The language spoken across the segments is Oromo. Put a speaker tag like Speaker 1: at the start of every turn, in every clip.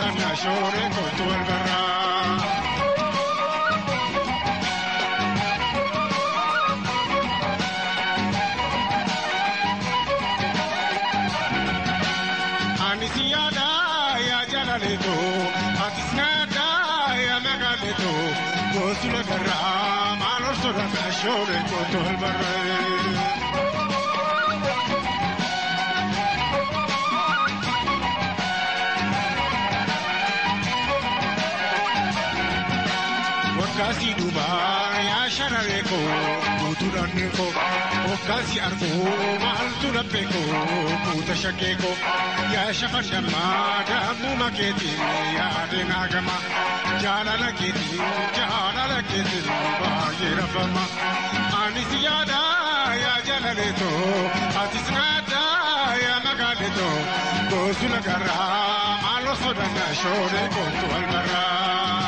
Speaker 1: sodaannaa shooree kootu wal barraa. Ani si yaada yaa jaalaleeto atis naada yaa magaaleeto goosuma garraa maal ol sodaannaa shooree kootu wal barraa. Wakkaasi duubaa yaa shararee koo guutuu dhannee koo wakkaasi arguu maaltu laphee koo guuta shakkee koo yaa shafandammaa daamuu makeetiin yaadee naagama jaalala keetiin jaalala keetiin baay'ee rafama anis yaada yaa jaalaleetoo atis naada yaa magaaleetoo goosula garraa maaloo sodaannaa shooree kootu wal barraa.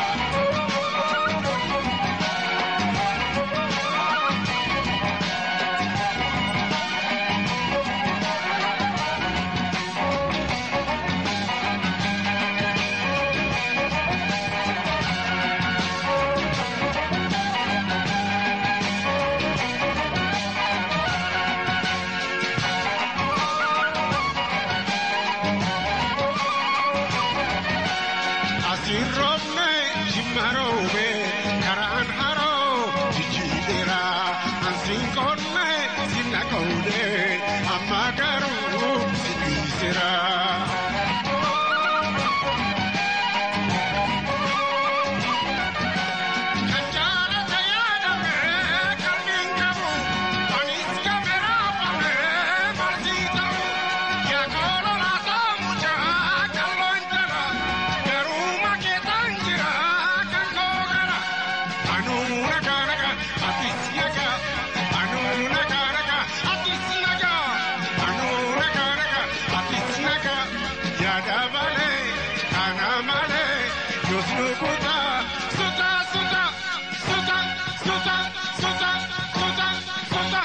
Speaker 1: Asiin roobne jimma roobe karaan haroo jijjiireera ansiin qonne sinna qawde amma garuu si dhiiseera. Kan jaalata yaadame qalbiin qabu anis kameraa fame marsii ta'u yaa koololaa saamuchaa qalloon jala garuu makeetaan jira kan koogara anuu nagaa nagaa atis nagaa anuu nagaa nagaa atis nagaa anuu nagaa nagaa atis nagaa yaada malee kana malee yoos nukuta suta suta suta suta suta suta suta.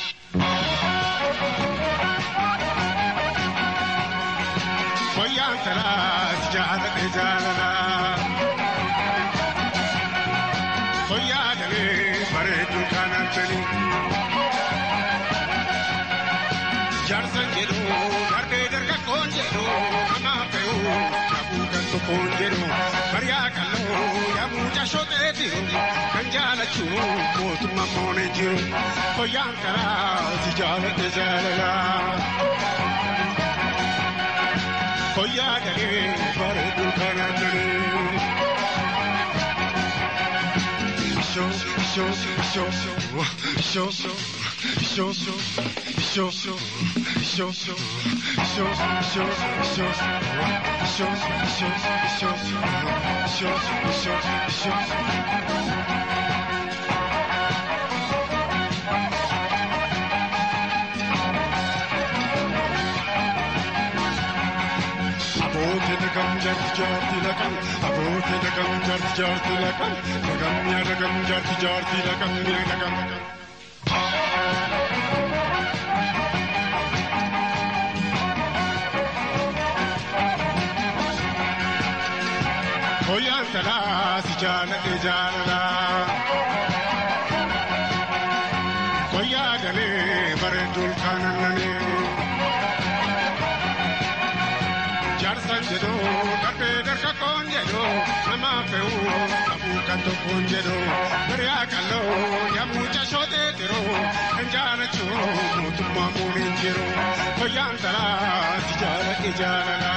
Speaker 1: Wayyaan talaas jaalladhe jaalala. Wayyaa dalee bareedduu kanan fedhu. Jaarsan jedhu darbee dargaggoon jedhu namaa fe'u dhabuu kan tokkoon jedhu bariyaa qal'oo yaamuu cashotee jiru kan jaalachuu mootummaa moonee jiru. Wayyaan talaas jaalladhe jaalala. Koyaa dalee bareedduu kanan fedhu. Show, show, show, show, show, show, show, show, show, show, show, show, show, show, show, show, show. Aboote nagam jarti jarti lagam, aboote nagam jarti jarti lagam, lagam ya lagam jarti jarti lagam ya lagam. Koyaan talaa si jaaladhe jaalala. Koyaa galee bareedduu kaanannanii. Jaarsan jedhu darbee dargaggoon jedhu nama fe'u dhabuu kan tokkoon jedhu bariyaa qalloo yammuu cashootee jiru kan jaalachuu mootummaa muuniin jiru koyyaan talaa si jaaladhe jaalala.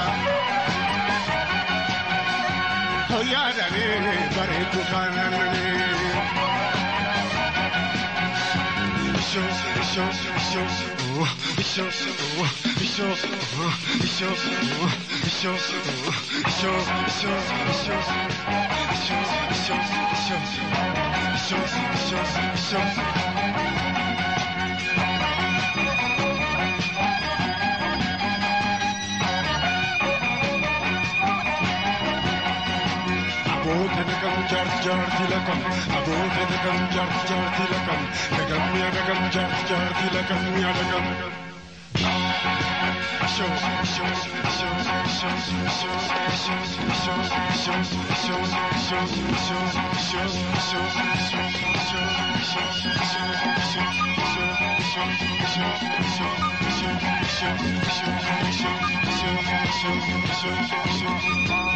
Speaker 1: Koyyaa dalee bareedduu kaanannanii. Show, show, show, show, show, show, show, show, Aboote nagam jaarti jaarti lakam, aboote nagam jaarti jaarti lakam, nagam ya nagam jaarti jaarti lakam ya nagam. Show, show, show, Thank you.